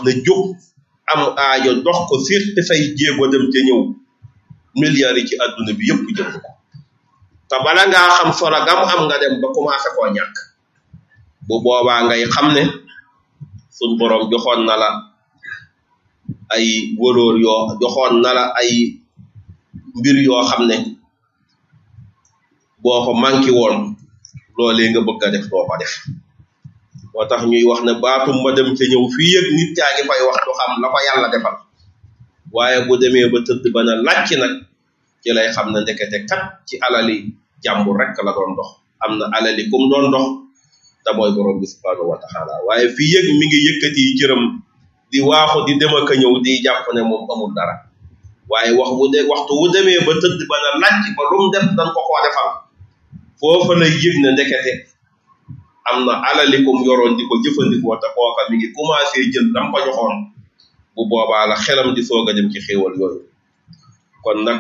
na jóg am aajo dox ko firti say jéego dem ca ñëw milliards yi ci àdduna bi yëpp jënd ko te bala ngaa xam solo gam am nga dem ba commencé koo ñàkk bu boobaa ngay xam ne suñ borom joxoon na la ay wëloor yoo joxoon na la ay mbir yoo xam ne boo ko manqué woon loolee nga bëgg a def doo ko def moo tax ñuy wax ne baatum ma dem ca ñëw fii yëg nit yaa ngi fay wax du xam la ko yàlla defal waaye bu demee ba tëdd ba na làcc nag ci lay xam ne ndekete kat ci alali jàmbur rek la doon dox am na alali kum doon dox te mooy borom bi subhanahu wa taala waaye fii yëg mi ngi yëkkati cëram di waaxu di dem ak a ñëw di jàpp ne moom amul dara waaye wax bu de waxtu wu demee ba tëdd ba na làcc ba lu mu def dañ ko koo defal foofa lay yëg ne ndekete am na alali kum yoroon di ko jëfandikoo te kooka mi ngi commencé jël dam ko joxoon bu boobaa la xelam di soog a dem ci xéewal yooyu kon nag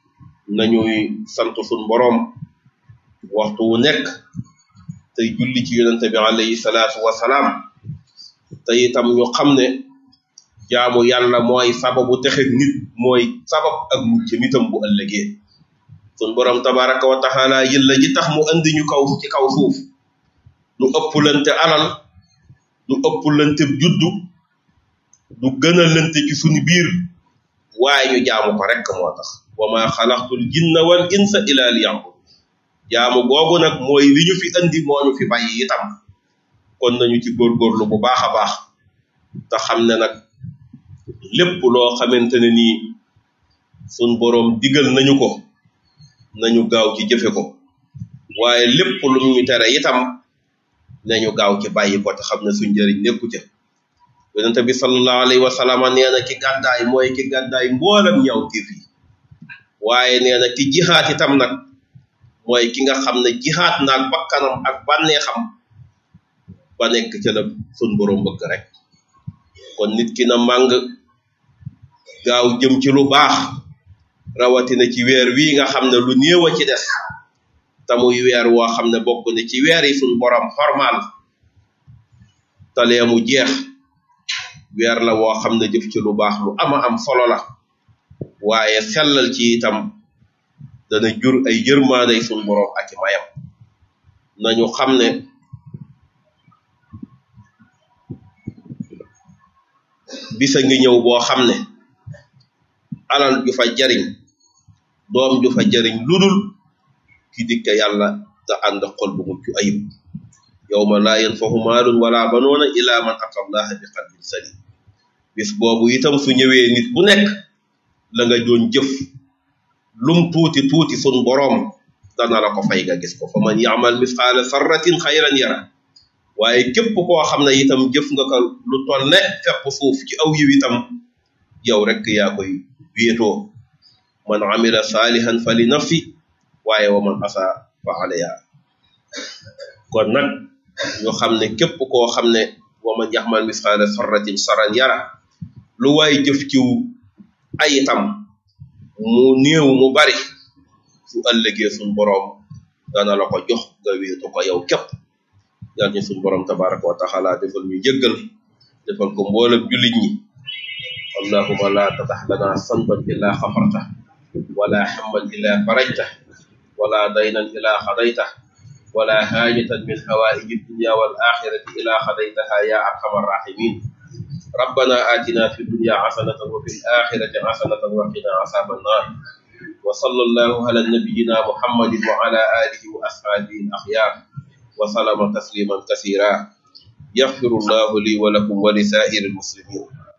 nañuy sant suñ boroom waxtu wu nekk tey julli ci yonente bi alayhi salaatu wasalaam te itam ñu xam ne jaamu yàlla mooy sababu texe nit mooy sabab ak mucc nitam bu ëllëgee sun borom tabaraka wa taala yëlla ji tax mu andi ñu kaw ci kaw suuf du ëpplante alal du ëpplante juddu du gën a lante ci suñu biir waaye ñu jaamu ko rek moo tax wa ma xalaqtul jinna wal insa ila liya'bud jaamu googu nag mooy li ñu fi andi moo ñu fi bàyyi itam kon nañu ci góorgóorlu bu baax a baax te xam ne nag lépp loo xamante ne nii sun boroom digal nañu ko nañu gaaw ci jëfe ko waaye lépp lu ñu tere itam nañu gaaw ci bàyyi ko te xam ne suñ njëriñ nekku ca yonente bi sallallahu alayhi wa sallam nee na ki gàddaay mooy ki gàddaay mboolam ñaw tiif yi waaye nee na ki jihaat itam nag mooy ki nga xam ne jihaat naag bakkanam ak bànneexam ba nekk ca la sun borom bëgg rek kon nit ki na màng gaaw jëm ci lu baax rawatina ci weer wii nga xam ne lu néew a ci des te muy weer woo xam ne bokk ne ci weer yi sun borom xormaal talee mu jeex weer la woo xam ne jëf ci lu baax lu ama am solo la waaye sellal ci itam dana jur ay yërmaanday sun borom ak i mayam nañu xam ne bisa ngi ñëw boo xam ne alal ju fa jariñ doom ju fa jariñ ludul ki dikke yàlla te ànd xol bu mucc ayib yawma laa yanfahu maalun wala banoona ila man ata allaha bi qalbin salim bis boobu itam su ñëwee nit bu nekk la nga doon jëf lum tuuti tuuti sun boroom dana la ko fay nga gis ko fa man yaamal misqaala sarratin xayran yara waaye képp koo xam ne itam jëf nga ko lu toll ne fepp suuf ci aw yiw itam yow rek yaa koy wéetoo man amila saalihan fa li nafsi waaye wa man asa fa alayha kon nag ñu xam ne képp koo xam ne wa man yaxmal misqaala sarratin saran yara lu waay jëf ciw ay itam mu néew mu bari su ëllëgee suñ boroom dana la ko jox nga wéetu ko yow képp yal ñu suñ boroom tabaraka wa taala defal ñu jëggal defal ko mboolem jullit ñi allahuma la tatax lana sanban illa xafarta wala hamman illa farajta wala daynan illa xadayta ولا حاجة من حوائج الدنيا والآخرة إلا خديتها يا أرحم الراحمين ربنا آتنا في الدنيا حسنة وفي الآخرة حسنة وقنا عذاب النار وصلى الله على نبينا محمد وعلى آله وأصحابه الأخيار وسلم تسليما كثيرا يغفر الله لي ولكم ولسائر المسلمين